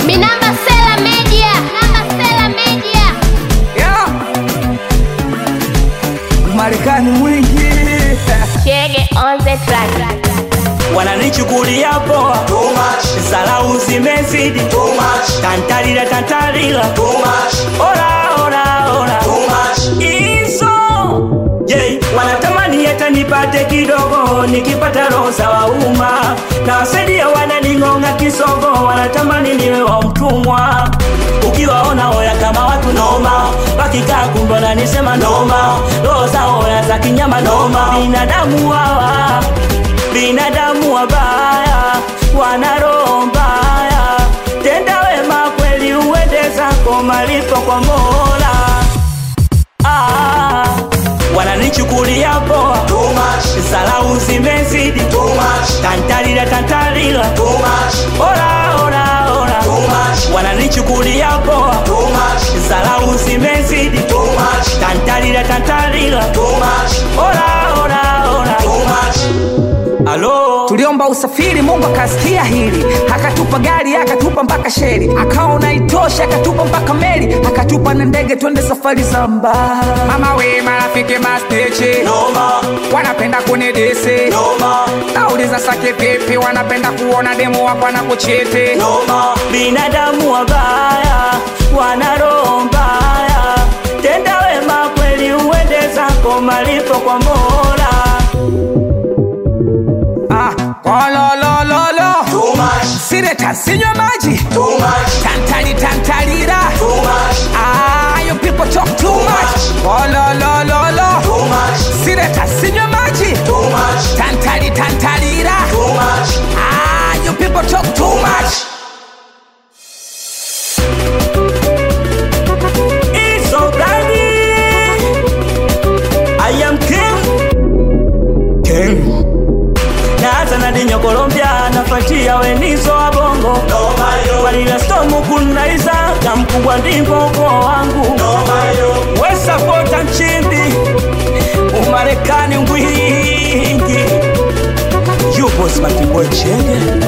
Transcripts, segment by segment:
Minamba Sela Media. Minamba Sela Media. yeah. Marekani mwingi Chege on the track. wananichukulia poa Too much, salau zimezidi too much, tantalila tantalila too much, ora ora ora too much. hizo je wanatamani hata nipate kidogo nikipata rosa wa umma na wasaidia wananing'onga kisogo wanatamani niwe wa mtumwa ukiwaona oya kama watu noma wakikaa kumbe wananisema noma roho za oya za kinyama noma binadamu hawa binadamu wabaya wana roho mbaya tenda wema kweli uende zako malipo kwa mola ah, wananichukulia poa Too much, salau zimezidi too much, tantalila tantalila too much, ora ora ora too much, wananichukulia poa too much, salau zimezidi too much, tantalila tantalila too much, ora ora ora too much. alo tuliomba usafiri mungu akasikia hili akatupa gari akatupa mpaka sheri akaona itosha akatupa mpaka meli akatupa na ndege twende safari za mbali mama we marafiki masteche Noma, wanapenda kunidisi noma, nauliza sake vipi wanapenda kuona demu wako na kuchiti noma. binadamu wabaya wana roho mbaya tenda wema kweli uende zako malipo kwa mola ah, kololololo Too much, sireta sinywa maji too much, tantali tantalira too much, ah, you people talk too much kololololo too much, sireta sinywa maji too much, tantali tantalira too much. ah, you people talk too much It's so bloody. I am king. King. Naanza na dinyo Colombia nafuatia wenizo wa bongo Noma yo, walila stomu kunaiza na mkubwa ndimbo ukoo wangu noma yo. wesapota nchimbi umarekani ngwingi yupo smartboy chege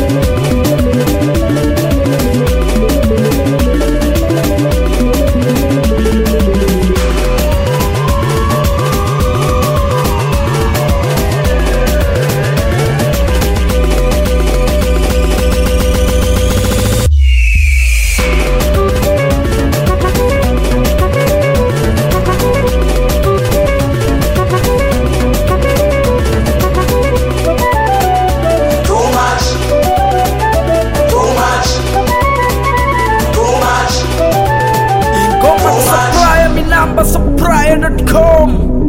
Too much, too much, too much. ingoma Too much. supplier minamba supplier.com